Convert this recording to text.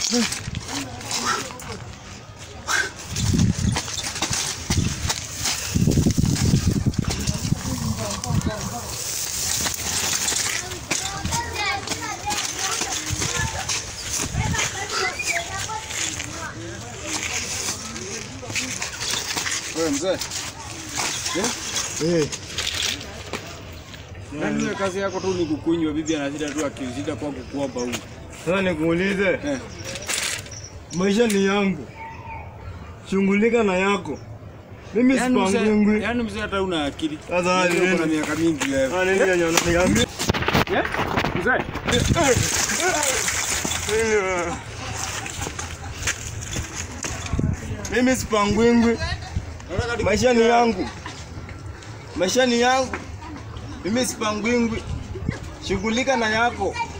Wewe mzee. Eh, Yaani wewe kazi yako tu ni kukunywa, bibi anashinda tu akishinda kwa kukuomba huko. sasa nikuulize, Eh. maisha ni yangu, shughulika na yako. Mimi Yaani mzee, sipangwingwi. yaani mzee hata una akili. Sasa Yaani uko na nini? miaka mingi wewe. Ah, nini yenye unaniambia? Eh? Mzee. Mimi sipangwingwi, maisha ni yangu, maisha ni yangu. Mimi sipangwingwi, shughulika na yako.